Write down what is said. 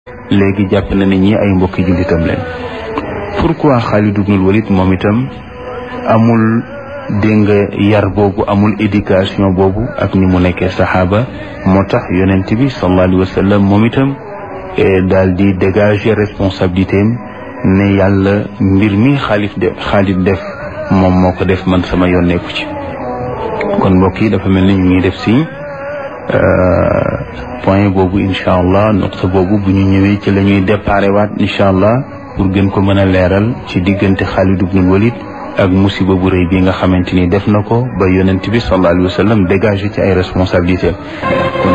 léegi jàpp na ne ñi ay mbokki jullitam leen pourquoi Xaalid ibnul Walid moom itam amul dégg nga yar boobu amul éducation boobu ak ni mu nekkee saxaaba moo tax yonent bi sallallahu alayhi wa sallam moom itam daal di dégager responsabilité am ne yàlla mbir mi xaalif de Xaalid def moom moo ko def man sama yoon nekku ci kon mbokk yi dafa mel ni ñu ngi def si point boobu incha allah noqta boobu bu ñu ñëwee ci la ñuy déparé waat incha allah pour gën ko mën a leeral ci diggante Xaalid ibnul Walid ak musiba bu rëy bi nga xamante ni def na ko ba yonent bi sallallahu alayhi wa sallam dégagé ci ay responsabilités